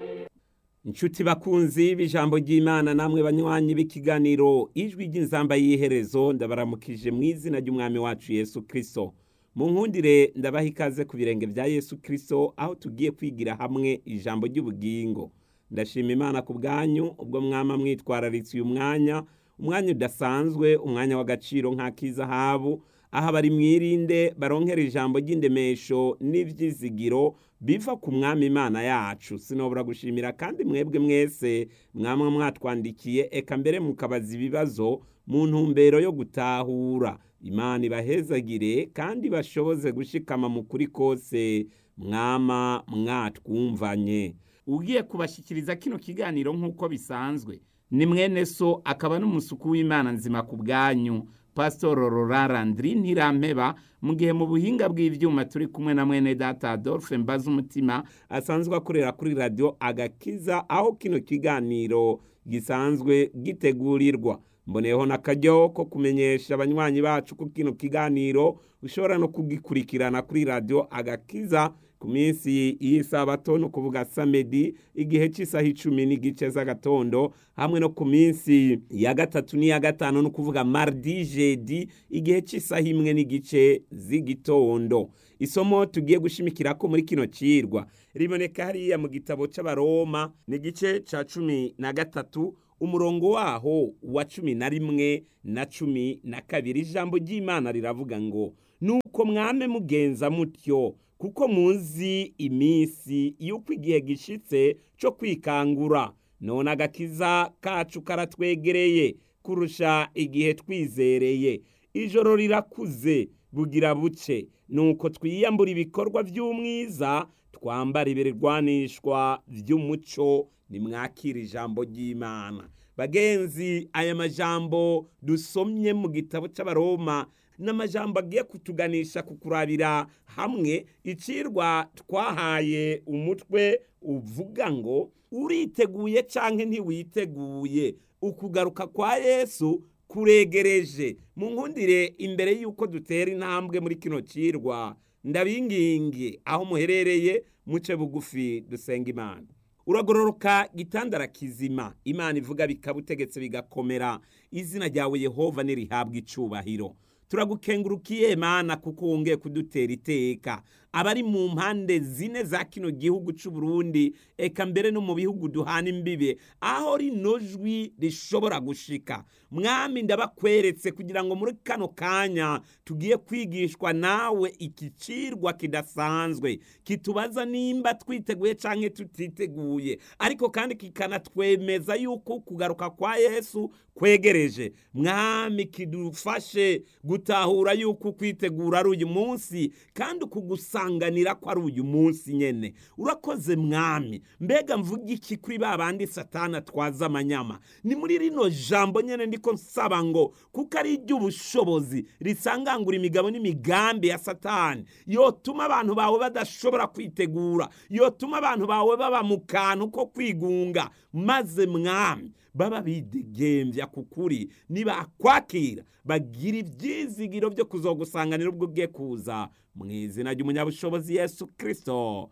inshuti bakunzi b'ijambo ry'imana namwe banywanyi b'ikiganiro ijwi ry'inzamba y'iherezo ndabaramukije mu izina ry'umwami wacu yesu kirisito mu nkundire ndabaha ikaze ku birenge bya yesu kirisito aho tugiye kwigira hamwe ijambo ry'ubugingo ndashima imana ku bwanyu ubwo mwama mwitwararitse uyu mwanya umwanya udasanzwe umwanya w'agaciro nk'ak'izahabu aho abari mwirinde baronkera ijambo ry'indemesho n'ibyizigiro biva ku mwami imana yacu sinobora gushimira kandi mwebwe mwese mwamwe mwatwandikiye eka mbere mukabaza ibibazo mu ntumbero yo gutahura imana ibahezagire kandi bashoboze gushikama mu kuri kose mwama mwatwumvanye ugiye kubashyikiriza kino kiganiro nk'uko bisanzwe ni mwene so akaba n'umusuku w'imana nzima ku bwanyu pasitoro rorarandiri ntirampeba mu gihe mu buhinga bw'ibyuma turi kumwe na mwene data adolphe mbaza umutima asanzwe akorera kuri radiyo agakiza aho kino kiganiro gisanzwe gitegurirwa mboneyeho n'akaryo ko kumenyesha abanywanyi bacu ko kino kiganiro ushobora no kugikurikirana kuri radiyo agakiza ku minsi y'isabato ni ukuvuga samedi igihe cy'isaha icumi n'igice z'agatondo hamwe no ku minsi ya gatatu n'iya gatanu ni ukuvuga mardi jedi igihe cy'isaha imwe n'igice z'igitondo isomo tugiye gushimikira ko muri kino cirwa riboneka hariya mu gitabo c'abaroma ni igice ca cumi na gatatu umurongo waho wa cumi na rimwe na cumi na kabiri ijambo ry'imana riravuga ngo nuko mwame mugenza mutyo kuko muzi iminsi y'uko igihe gishitse cyo kwikangura none agakiza kacu karatwegereye kurusha igihe twizereye ijoro rirakuze bugira buce nuko twiyambura ibikorwa by'umwiza twambara ibirwanishwa by'umuco nimwakira ijambo ry'imana bagenzi aya majambo dusomye mu gitabo cy'abaroma n'amajambo agiye kutuganisha ku kurabira hamwe icirwa twahaye umutwe uvuga ngo uriteguye cyangwa ntiwiteguye ukugaruka kwa yesu kuregereje mu nkundire imbere y'uko dutera intambwe muri kino cirwa ndabingingi aho muherereye muce bugufi dusenga imana uragororoka gitandara kizima imana ivuga bikaba utegetse bigakomera izina ryawe yehova nirihabwa icubahiro turagukengurukiye mana kuko wongeye kudutera iteka abari mu mpande zine za kino gihugu cy'u Burundi eka mbere no mu bihugu duhana imbibe aho rino jwi rishobora gushika mwami ndabakweretse kugira ngo muri kano kanya tugiye kwigishwa nawe ikicirwa kidasanzwe kitubaza nimba twiteguye cyangwa tutiteguye ariko kandi kikanatwemeza yuko kugaruka kwa yesu kwegereje mwami kidufashe gutahura yuko kwitegura ari uyu munsi kandi ukugusanganira ko ari uyu munsi nyene urakoze mwami mbega mvuga iki kuri ba bandi satana atwaza amanyama ni muri rino jambo nyene ndiko nsaba ngo kuko ari iry'ubushobozi risangangura imigabo n'imigambi ya satani yotuma abantu bawe badashobora kwitegura yotuma abantu bawe baba mu kantu ko kwigunga maze mwami baba bidegembya ku kuri nibakwakira bagira ibyizigiro byo kuzogusanganira ubwo ugiye kuza mu izina ry'umunyabushobozi yesu kirisito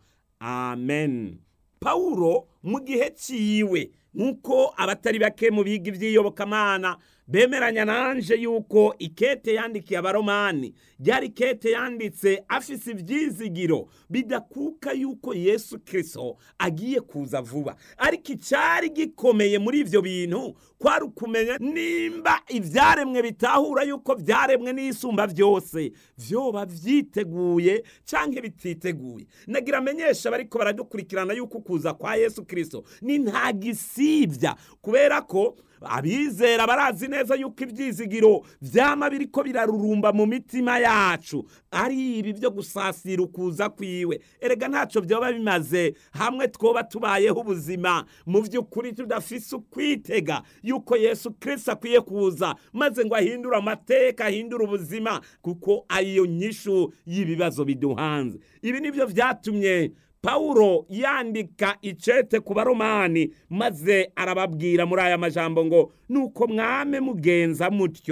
amen pawulo mu gihe cyiwe nk'uko abatari bake mu biga iby'iyobokamana bemeranya nanje yuko ikete yandikiye abaromani ryari ikete yanditse afise ibyizigiro bidakuka yuko yesu kirisito agiye kuza vuba ariko icyari gikomeye muri ibyo bintu kwari ukumenya nimba ibyaremwe bitahura yuko byaremwe n'isumba byose byoba byiteguye cyangwa bititeguye nagira amenyesha bariko baradukurikirana yuko kuza kwa yesu kirisito ni nta gisibya kubera ko abizera barazi neza yuko ibyizigiro byama biriko birarurumba mu mitima yacu ari ibi byo gusasira ukuza kwiwe erega ntacyo byaba bimaze hamwe twoba tubayeho ubuzima mu by'ukuri tudafise ukwitega yuko yesu kirisito akwiye kuza maze ngo ahindure amateka ahindure ubuzima kuko ariyo nyishu y'ibibazo biduhanze ibi nibyo byatumye pawulo yandika icete ku baromani maze arababwira muri aya majambo ngo nuko mwame mugenza mutyo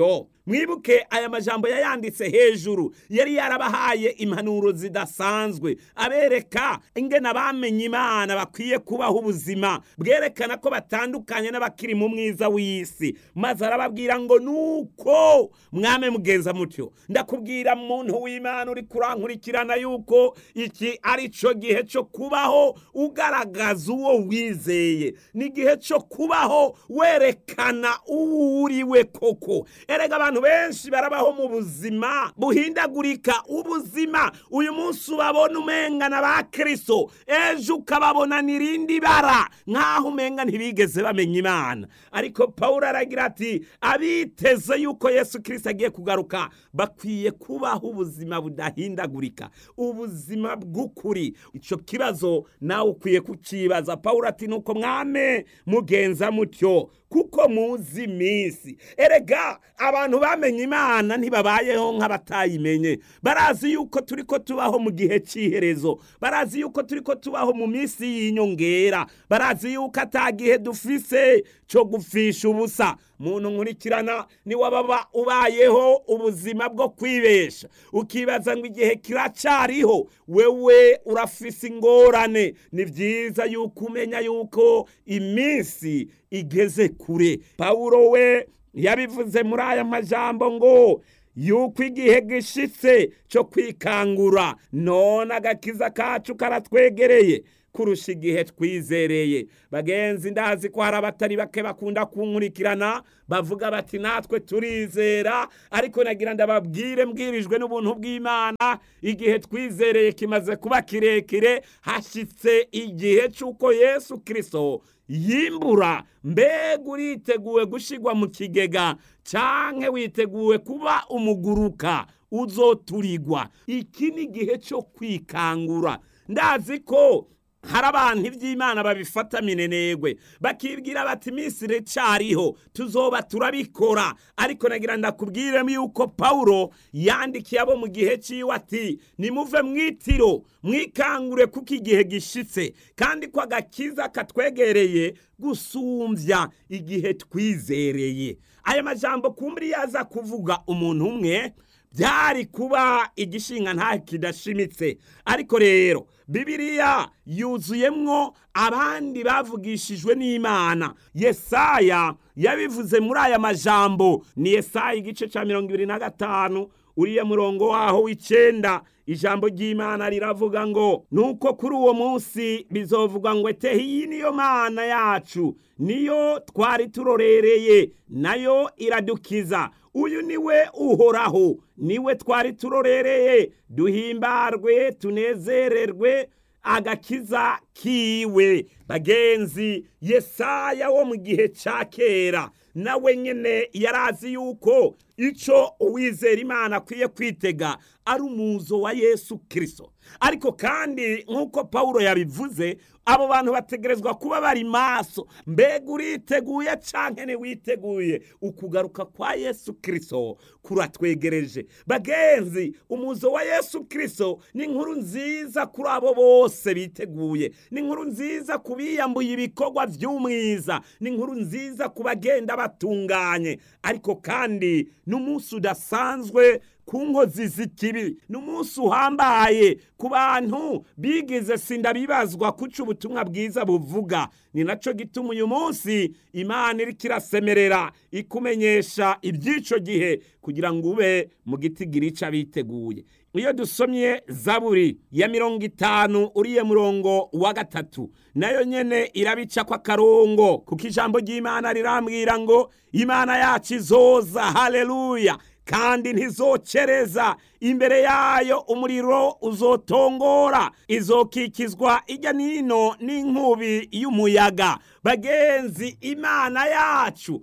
mwibuke aya majambo yayanditse hejuru yari yarabahaye impanuro zidasanzwe abereka ingene abamenye imana bakwiye kubaho ubuzima bwerekana ko batandukanye n'abakiri mu mwiza w'isi maze arababwira ngo nuko mwame mugenza mutyo ndakubwira muntu w'imana uri kurankurikirana yuko iki ari cyo gihe cyo kubaho ugaragaza uwo wizeye ni igihe cyo kubaho werekana uwo uriwe koko erega abantu benshi barabaho mu buzima buhindagurika ubuzima uyu munsi ubabona umengana ba kirisito ejo ukababona n'irindi bara nk'aho umenga ntibigeze bamenya imana ariko paul aragira ati abiteze yuko yesu kirisito agiye kugaruka bakwiye kubaho ubuzima budahindagurika ubuzima bw'ukuri icyo kibazo nawe ukwiye kukibaza paul ati nuko mwame mugenza mutyo kuko muzi iminsi erega abantu bamenye imana ntibabayeho nk'abatayimenye barazi yuko turi ko tubaho mu gihe cy'iherezo barazi yuko turi ko tubaho mu minsi y'inyongera barazi yuko atagihe dufise cyo gupfisha ubusa muntu nkurikirana niwaba ubayeho ubuzima bwo kwibesha ukibaza ngo igihe kiracyariho wewe urafise ingorane ni byiza yuko umenya yuko iminsi igeze kure pawulo we yabivuze muri aya majambo ngo yuko igihe gishitse cyo kwikangura none agakiza kacu karatwegereye kurusha igihe twizereye bagenzi ndazi ko hari abatari bake bakunda kunkurikirana bavuga bati natwe turizera ariko nagira ndababwire mbwirijwe n'ubuntu bw'imana igihe twizereye kimaze kuba kirekire hashyitse igihe cy'uko yesu kirisito yimbura mbega uriteguwe gushyirwa mu kigega cyangwa witeguwe kuba umuguruka uzoturigwa iki ni igihe cyo kwikangura ndazi ko hari abantu iby'imana babifata minenegwe bakibwira bati iminsi iracyariho tuzoba turabikora ariko nagira ndakubwiremo yuko pawulo yandikiye abo mu gihe cy'iwe ati nimuve mu itiro mwikangure kuko igihe gishyitse kandi ko agakiza katwegereye gusumbya igihe twizereye aya majambo kumburi yaza kuvuga umuntu umwe byari kuba igishinga nta kidashimitse ariko rero bibiliya yuzuyemwo abandi bavugishijwe n'imana yesaya yabivuze muri aya majambo ni yesaya igice cya mirongo ibiri na gatanu uriya murongo waho w'icyenda ijambo ry'imana riravuga ngo nuko kuri uwo munsi bizovuga ngo etehe iyi niyo mana yacu niyo twari turorereye nayo iradukiza uyu niwe uhoraho niwe twari turorereye duhimbarwe tunezererwe agakiza kiwe bagenzi yesaya wo mu gihe cya kera nawe nyine yarazi yuko icyo uwizera imana akwiye kwitega ari umuzo wa yesu kirisito ariko kandi nk'uko paul yabivuze abo bantu bategerezwa kuba bari maso mbega uriteguye cyangwa ntiwiteguye ukugaruka kwa yesu kirisito kuratwegereje bagenzi umuzo wa yesu kirisito ni inkuru nziza kuri abo bose biteguye ni inkuru nziza ku biyambuye ibikorwa by'umwiza ni inkuru nziza ku bagenda batunganye ariko kandi n'umunsi udasanzwe ku nkozi z'ikibi ni umunsi uhambaye ku bantu bigize sinda bibazwa kuca ubutumwa bwiza buvuga ni nacyo gituma uyu munsi imana iri kirasemerera ikumenyesha iby'icyo gihe kugira ngo ube mu giti gira biteguye iyo dusomye zaburi ya mirongo itanu uriye murongo wa gatatu nayo nyene irabica ko akarongo kuko ijambo ry'imana rirambwira ngo imana yacu izoza haleluya kandi ntizocereza imbere yayo umuriro uzotongora izokikizwa ijya nino n'inkubi y'umuyaga bagenzi imana yacu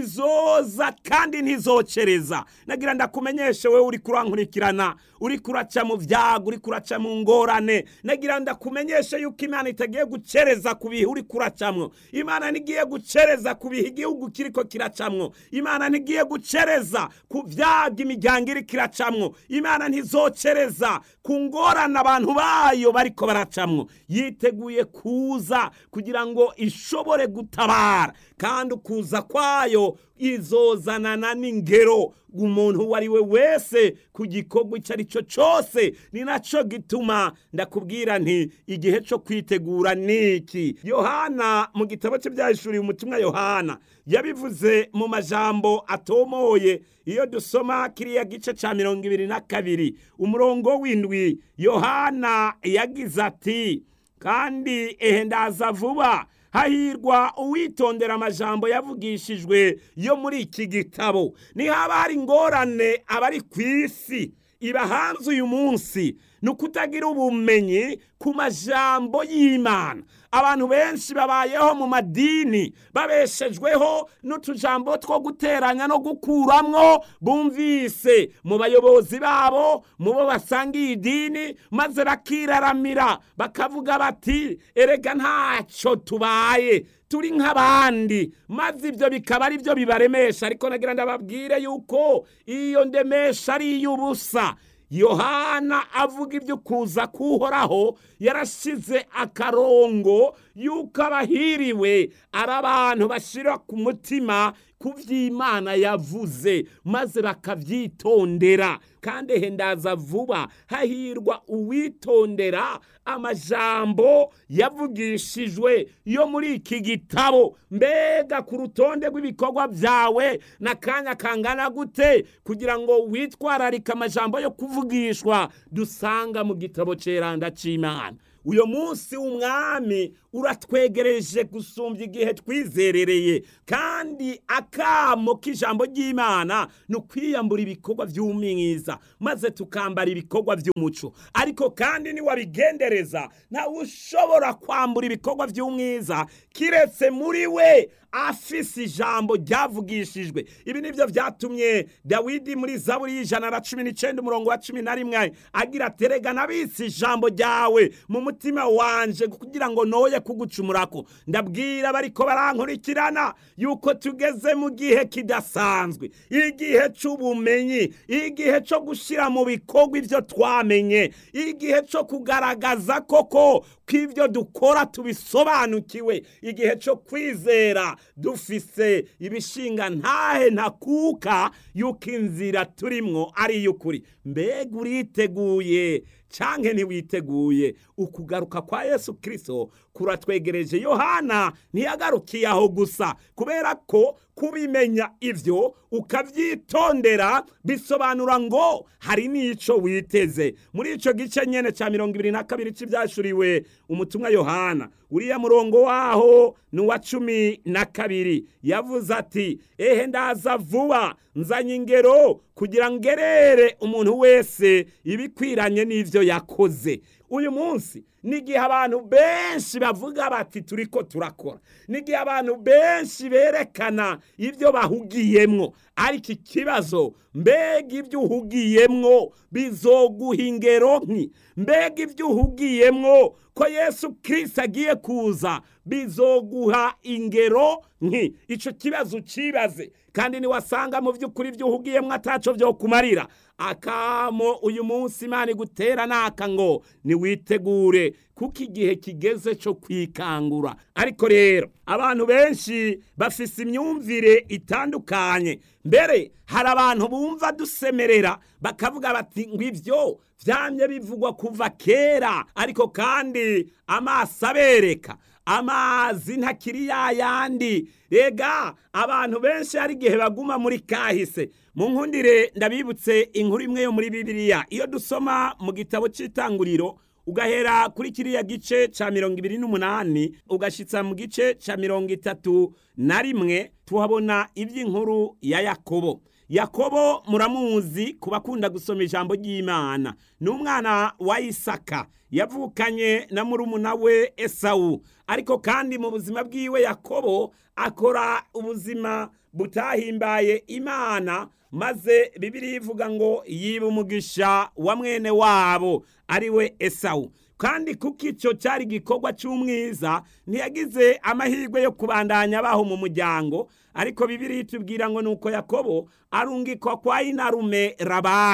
izoza kandi ntizocereza nagira ndakumenyeshe wowe uri kurankurikirana uri kuraca mu byago uri kuraca mu ngorane nagira ndakumenyeshe yuko imana itagiye gucereza ku bihe uri kuracamwo imana ntigiye gucereza ku bihe igihugu kiriko kiracamwo imana ntigiye gucereza ku byago imiryango iri kiracamwo imana ntizocereza ku ngorane abantu bayo bariko baracamwo yiteguye kuza kugira ngo ishobore gutabara kandi ukuza kwayo izozanana n'ingero umuntu uwo ari we wese ku gikorwa icyo ari cyo cyose ni nacyo gituma ndakubwira nti igihe cyo kwitegura ni iki yohana mu gitabo cye byahishuriye umutumwa yohana yabivuze mu majambo atomoye iyo dusoma kiriya gice cya mirongo ibiri na kabiri umurongo w'indwi yohana yagize ati kandi ehe ndaza vuba hahirwa uwitondera amajambo yavugishijwe yo muri iki gitabo nihaba hari ingorane abari ku isi iba hanze uyu munsi ni ukutagira ubumenyi ku majambo y'imana abantu benshi babayeho mu madini babeshejweho n'utujambo two guteranya no gukuramwo bumvise mu bayobozi babo mu bo basangiye idini maze bakiraramira bakavuga bati erega ntacyo tubaye turi nk'abandi maze ibyo bikaba ari byo bibaremesha ariko nagira ndababwire yuko iyo ndemesha ari iy'ubusa yohana avuga ibyo kuza kuhoraho yarashyize akarongo y'uko abahiriwe ari abantu bashyira ku mutima ku by'imana yavuze maze bakabyitondera kandi hendaza vuba hahirwa uwitondera amajambo yavugishijwe yo muri iki gitabo mbega ku rutonde rw'ibikorwa byawe n'akanya kangana gute kugira ngo witwararike amajambo yo kuvugishwa dusanga mu gitabo cy'iranda cy'imana uyu munsi w'umwami uratwegereje gusumbya igihe twizerereye kandi akamo k'ijambo ry'imana ni ukwiyambura ibikorwa by'umwiza maze tukambara ibikorwa by'umuco ariko kandi niwabigendereza ntawe ushobora kwambura ibikorwa by'umwiza kiretse muri we afise ijambo ryavugishijwe ibi nibyo byatumye dawidi muri zaburi y'ijana na cumi n'icyenda umurongo wa cumi na rimwe agira aterega nabitse ijambo ryawe mu mutima wanje kugira ngo noye kugucumurako ndabwira bariko barankurikirana yuko tugeze mu gihe kidasanzwe igihe cy'ubumenyi igihe cyo gushyira mu bikorwa ibyo twamenye igihe cyo kugaragaza koko ko ibyo dukora tubisobanukiwe igihe cyo kwizera dufise ibishinga ntahe ntakuka yuko inzira turimwo ari iy'ukuri mbega uriteguye canke ntiwiteguye ukugaruka kwa yesu kirisito kuratwegereje yohana ntiyagarukiye aho gusa kubera ko kubimenya ibyo ukabyitondera bisobanura ngo hari n'icyo witeze muri icyo gice nyine cya mirongo ibiri na kabiri cy'ibyashuriwe umutumwa yohana uriya murongo waho ni uwa cumi na kabiri yavuze ati ehe ndaza vuba nzanye ingero kugira ngo ngerere umuntu wese ibikwiranye n'ibyo yakoze uyu munsi n'igihe abantu benshi bavuga bati turi ko turakora n'igihe abantu benshi berekana ibyo bahugiyemwo ariko ikibazo mbega ibyo uhugiyemwo bizoguha ingero nki mbega ibyo uhugiyemwo ko yesu kirisita agiye kuza bizoguha ingero nki icyo kibazo ukibaze kandi niwasanga mu by'ukuri ibyo uhugiyemo ataco byo kumarira akamo uyu munsi imana igutera naka ngo niwitegure kuko igihe kigeze cyo kwikangura ariko rero abantu benshi bafise imyumvire itandukanye mbere hari abantu bumva dusemerera bakavuga bati ngo ibyo byamye bivugwa kuva kera ariko kandi amaso abereka amazi ntakiri ya yandi rega abantu benshi hari igihe baguma muri kahise mu nkundire ndabibutse inkuru imwe yo muri bibiliya iyo dusoma mu gitabo cy'itanguriro ugahera kuri kiriya gice cya mirongo ibiri n'umunani ugashyitsa mu gice cya mirongo itatu na rimwe tuhabona iby'inkuru ya yakobo yakobo muramuzi ku bakunda gusoma ijambo ry'imana ni umwana wa isaka yavukanye na murumuna we esawu ariko kandi mu buzima bwiwe yakobo akora ubuzima butahimbaye imana maze bibiri ivuga ngo yiba umugisha wa mwene wabo ari we esawu kandi kuko icyo cyari igikorwa cy'umwiza ntiyagize amahirwe yo kubandanya abaho mu muryango ariko bibiri tubwira ngo nuko yakobo arungikwa kwa inarume rabani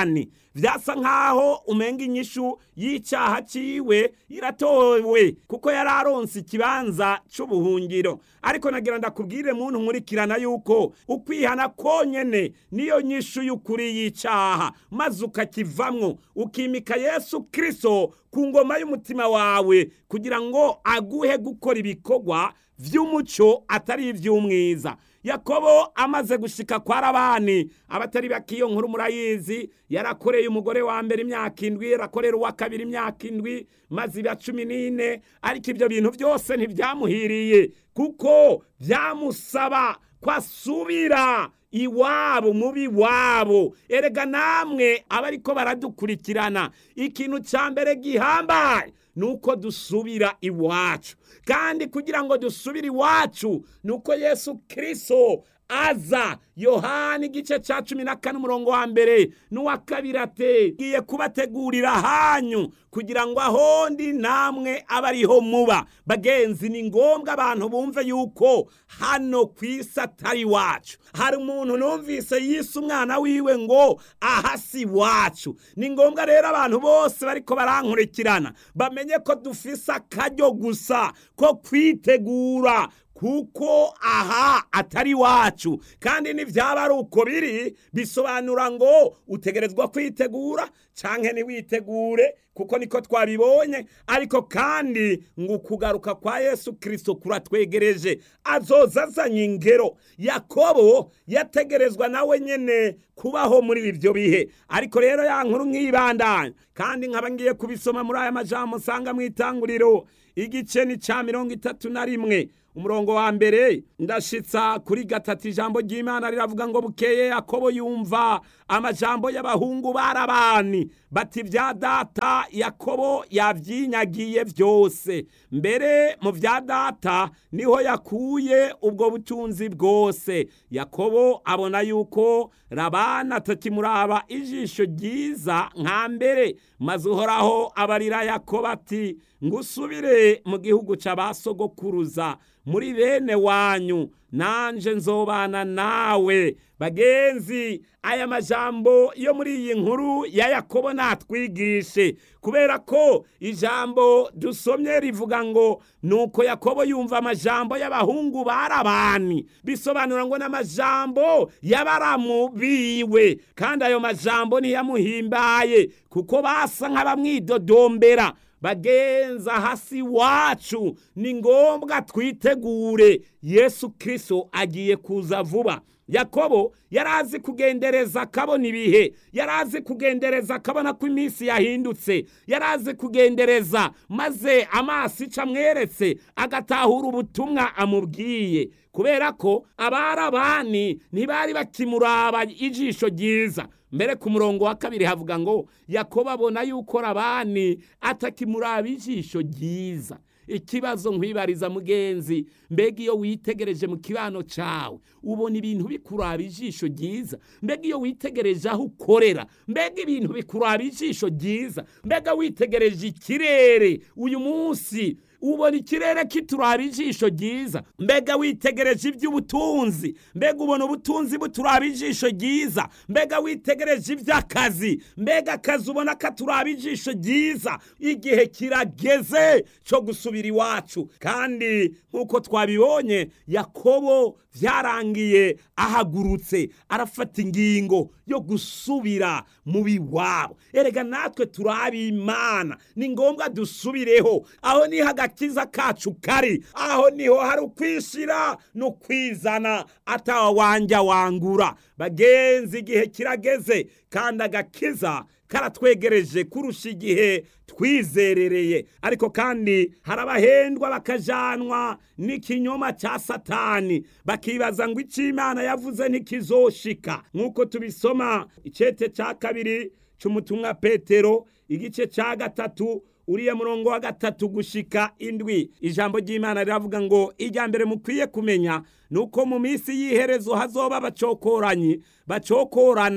vyasa nk'aho umenga inyishu y'icyaha ciwe iratowe kuko yari aronse ikibanza c'ubuhungiro ariko nagira ndakubwire muntu nkurikirana yuko ukwihana konyene niyo nyishu y'ukuri y'icyaha maze ukakivamwo ukimika yesu kristo ku ngoma y'umutima wawe kugira ngo aguhe gukora ibikorwa vy'umuco atari ivy'umwiza yakobo amaze gushika kwa rabani abatari bakiyo nkuru murayizi yarakoreye umugore wa mbere imyaka indwi yarakorera uwa kabiri imyaka indwi maze iba cumi n'ine ariko ibyo bintu byose ntibyamuhiriye kuko byamusaba ko asubira iwabo mubi wabo erega namwe abariko baradukurikirana ikintu cya mbere gihambaye nuko dusubira iwacu kandi kugira ngo dusubire iwacu nuko yesu kristo aza yohani igice cya cumi na kane umurongo wa mbere n'uwa kabiri ate ngiye kubategurira hanyu kugira ngo aho ndi namwe abe ariho muba bagenzi ni ngombwa abantu bumve yuko hano ku isi atari iwacu hari umuntu numvise yise umwana wiwe ngo aha si iwacu ni ngombwa rero abantu bose bariko barankurikirana bamenye ko dufise akaryo gusa ko kwitegura kuko aha atari iwacu kandi nibyaba ari uko biri bisobanura ngo utegerezwa kwitegura canke ntiwitegure kuko niko twabibonye ariko kandi ngo ukugaruka kwa yesu kirisito kuratwegereje azoza azanye ingero yakobo yategerezwa nawe nyene kubaho muri ibyo bihe ariko rero ya nkuru nk'ibandanya kandi nkaba ngiye kubisoma muri aya majambo usanga mu itanguriro igice ni ca mirongo itatu na rimwe umurongo wa mbere ndashitsa kuri gatatu ijambo ry'imana riravuga ngo bukeye yakobo yumva amajambo y'abahungu barabani bati bya data yakobo yabyinyagiye byose mbere mu bya data niho yakuye ubwo butunzi bwose yakobo abona yuko rabana atakimuraba ijisho ryiza nka mbere maze uhoraho abarira yakobo ati ngusubire mu gihugu cy'abasogokuruza muri bene wanyu nanje nzobana nawe bagenzi aya majambo yo muri iyi nkuru ya yakobo natwigishe kubera ko ijambo dusomye rivuga ngo nuko yakobo yumva amajambo y'abahungu barabani bisobanura ngo n'amajambo y'abaramu biwe kandi ayo majambo ntiyamuhimbaye kuko basa nk'abamwidodombera bagenza hasi wacu ni ngombwa twitegure yesu kirisito agiye kuza vuba yakobo yari azi kugendereza akabona ibihe yari azi kugendereza akabona ko iminsi yahindutse yari azi kugendereza maze amaso ica amweretse agatahura ubutumwa amubwiye kubera ko abarabani ntibari bakimuraba ijisho ryiza mbere ku murongo wa kabiri havuga ngo yakobo abona yuko rabani atakimuraba ijisho ryiza ikibazo nkwibariza mugenzi mbega iyo witegereje mu kibano cyawe ubona ibintu bikuraba ijisho ryiza mbega iyo witegereje aho ukorera mbega ibintu bikuraba ijisho ryiza mbega witegereje ikirere uyu munsi ubona ikirere kituraba ijisho ryiza mbega witegereje iby'ubutunzi mbega ubona ubutunzi buturaba ijisho ryiza mbega witegereje iby'akazi mbega akazi ubona katuraba ijisho ryiza igihe kirageze cyo gusubira iwacu kandi nk'uko twabibonye yakobo byarangiye ahagurutse arafata ingingo yo gusubira mu biwabo erega natwe turi imana ni ngombwa dusubireho aho niho agakiza kacu kari aho niho hari ukwishyira no kwizana atawa wanja wangura bagenzi igihe kirageze kandi agakiza karatwegereje kurusha igihe twizerereye ariko kandi hari abahendwa bakajanwa n'ikinyoma cya satani bakibaza ngo icyo imana yavuze ntikizoshika nk'uko tubisoma icete cya kabiri cy'umutumwa petero igice cya gatatu uriya murongo wa gatatu gushika indwi ijambo ry'imana riravuga ngo ijya mbere mukwiye kumenya ni uko mu minsi y'iherezo hazoba abacokoranyi bacokorana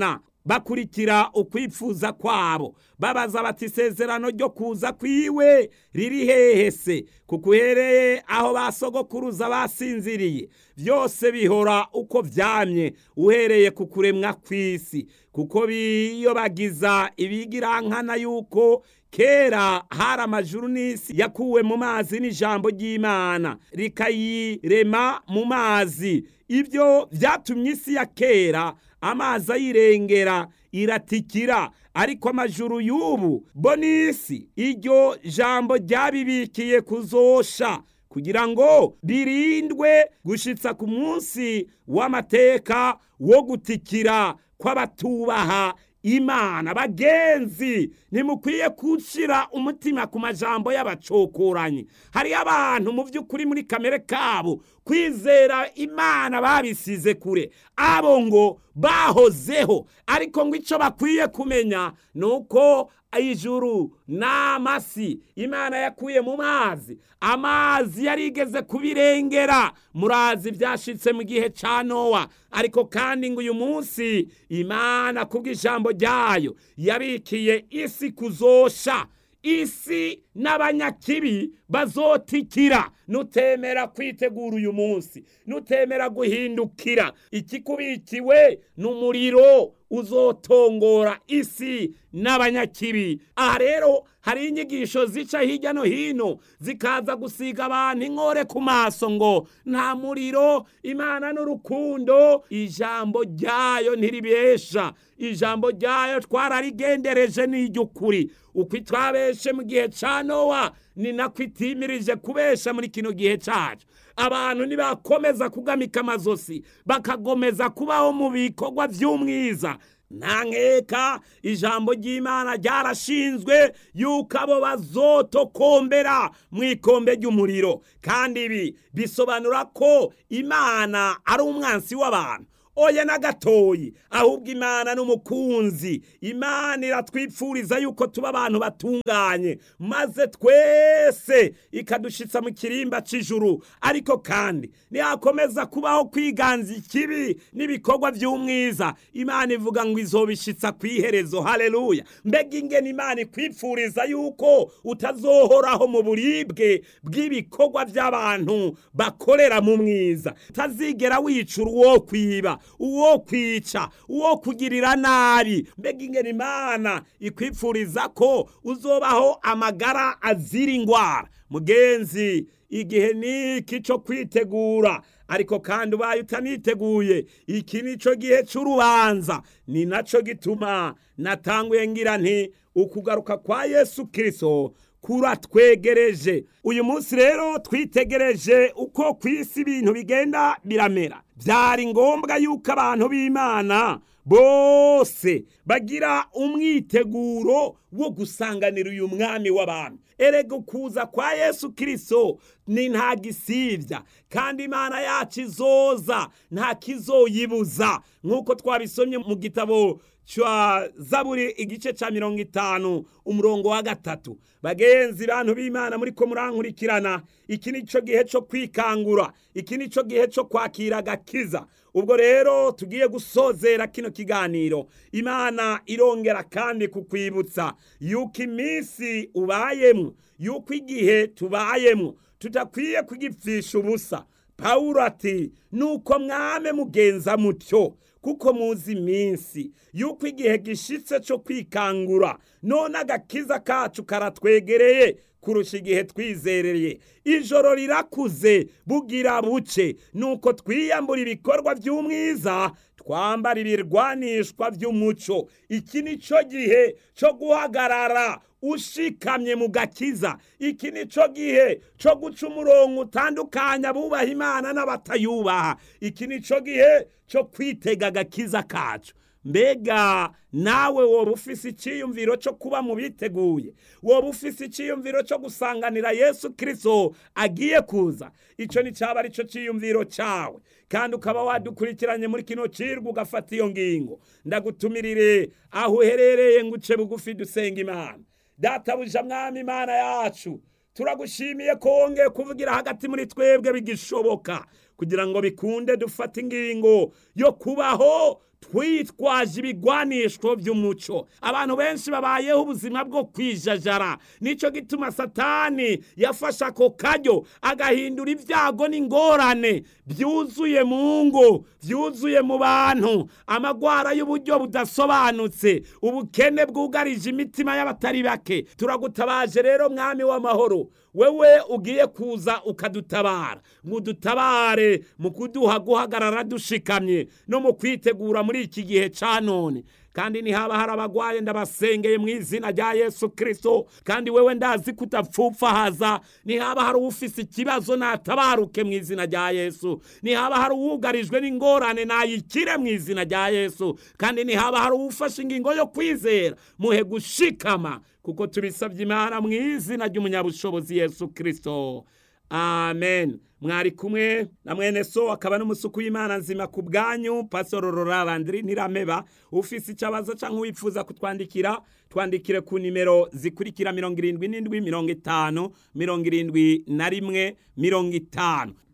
bakurikira ukwipfuza kwabo babaza bati isezerano ryo kuza kwiwe riri hehe se kuko uhereye aho basogokuruza basinziriye byose bihora uko vyamye uhereye ku kuremwa kw'isi kuko biyobagiza ibigirankana yuko kera hari amajuru n'isi yakuwe mu mazi n'ijambo ry'imana rikayirema mu mazi ibyo byatumye isi ya kera amazi ayirengera iratikira ariko amajuru y'ubu bo n'isi iryo jambo ryabibikiye kuzosha kugira ngo birindwe gushitsa ku munsi w'amateka wo gutikira kw'abatubaha imana bagenzi ntimukwiye kushira umutima ku majambo y'abacokoranyi hariyo abantu mu by'ukuri muri kamere kabo kwizera imana babisize kure abo ngo bahozeho ariko ngo icyo bakwiye kumenya ni uko ijuru n'amasi imana yakuye mu mazi amazi yarigeze kubirengera murazi byashitse mu gihe cya nowa ariko kandi ngo uyu munsi imana kubw'ijambo ryayo yabikiye isi kuzosha isi n'abanyakibi bazotikira nutemera kwitegura uyu munsi nutemera guhindukira ikikubikiwe ni umuriro uzotongora isi n'abanyakibi aha rero hari inyigisho zica hirya no hino zikaza gusiga abantu inkore ku maso ngo nta muriro imana n'urukundo ijambo ryayo ntiribesha ijambo ryayo twararigendereje n'iry'ukuri uko twabeshe mu gihe cya nowa ni nako itimirije kubesha muri kino gihe cyacu abantu nibakomeza kugamika amazosi bakagomeza kubaho mu bikorwa by'umwiza nta nkeka ijambo ry'imana ryarashinzwe yuko abo bazotokombera mu ikombe ry'umuriro kandi ibi bisobanura ko imana ari umwansi w'abantu oya na gatoyi ahubwo imana n'umukunzi imana iratwipfuriza yuko tuba abantu batunganye maze twese ikadushitsa mu kirimba cy'ijuru ariko kandi ntihakomeza kubaho kwiganza ikibi n'ibikorwa by'umwiza imana ivuga ngo izobishitsa ku iherezo haleluya mbega ingene imana ikwipfuriza yuko utazohoraho mu buribwe bw'ibikorwa by'abantu bakorera mu mwiza utazigera wicura uwo kwiba uwo kwica uwo kugirira nabi mbega ingene imana ikwipfuriza ko uzobaho amagara azira ingwara mugenzi igihe niki cyo kwitegura ariko kandi ubaye utaniteguye iki nico gihe cy'urubanza ni naco gituma natanguye ngira nti ukugaruka kwa yesu kirisito kuratwegereje uyu munsi rero twitegereje uko ku isi ibintu bigenda biramera byari ngombwa yuko abantu b'imana bose bagira umwiteguro wo gusanganira uyu mwami w'abantu erega ukuza kwa yesu kirisito ni nta gisibya kandi imana yacu izoza nta kizoyibuza nk'uko twabisomye mu gitabo cya zaburi igice cya mirongo itanu umurongo wa gatatu bagenzi bantu b'imana muri ko murankurikirana iki ni cyo gihe cyo kwikangura iki ni cyo gihe cyo kwakira agakiza ubwo rero tugiye gusozera kino kiganiro imana irongera kandi kukwibutsa yuko iminsi ubayemo yuko igihe tubayemo tudakwiye kugipfisha ubusa pawulo ati nuko mwame mugenza mutyo kuko muzi iminsi yuko igihe gishitse cyo kwikangura none agakiza kacu karatwegereye kurusha igihe twizereye ijoro rirakuze bugira buce nuko twiyambura ibikorwa by'umwiza twambara ibirwanishwa by'umuco iki ni cyo gihe cyo guhagarara ushikamye mu gakiza iki ni cyo gihe cyo guca umurongo utandukanya abubaha imana n'abatayubaha iki ni cyo gihe cyo kwitega agakiza kacu mbega nawe woba ufise icyiyumviro cyo kuba mu biteguye woba ufise icyiyumviro cyo gusanganira yesu kirisito agiye kuza icyo ni cyaba ari cyo cyiyumviro cyawe kandi ukaba wadukurikiranye muri kino cirwa ugafata iyo ngingo ndagutumirire aho uherereye ngo uce bugufi dusenga imana databuja mwami imana yacu turagushimiye ko wongeye kuvugira hagati muri twebwe bigishoboka kugira ngo bikunde dufate ingingo yo kubaho twitwaje ibigwanishwo by'umuco abantu benshi babayeho ubuzima bwo kwijajara nicyo gituma satani yafashe ako karyo agahindura ibyago n'ingorane byuzuye mu ngo byuzuye mu bantu amagwara y'uburyo budasobanutse ubukene bwugarije imitima y'abatari bake turagutabaje rero mwami w'amahoro wewe ugiye kuza ukadutabara ngo udutabare mu kuduha guhagarara dushikamye no mu kwitegura muri iki gihe cya none kandi nihaba hari abagwaye ndabasengeye mu izina rya yesu kirisito kandi wewe ndazi kutapfupfahaza nihaba hari ufise ikibazo natabaruke mu izina rya yesu nihaba hari uwugarijwe n'ingorane nayikire mu izina rya yesu kandi nihaba hari uwufashe ingingo yo kwizera muhe gushikama kuko tubisabye imana mu izina ry'umunyabushobozi yesu kirisito amen mwari kumwe na mwene so akaba n'umusuku w'imana nzima ku bwanyu pasoro rorarandiri ntirameba ufise icabazo canke wifuza kutwandikira twandikire ku nimero zikurikira mirongo irindwi n'indwi mirongo itanu mirongo irindwi na rimwe mirongo itanu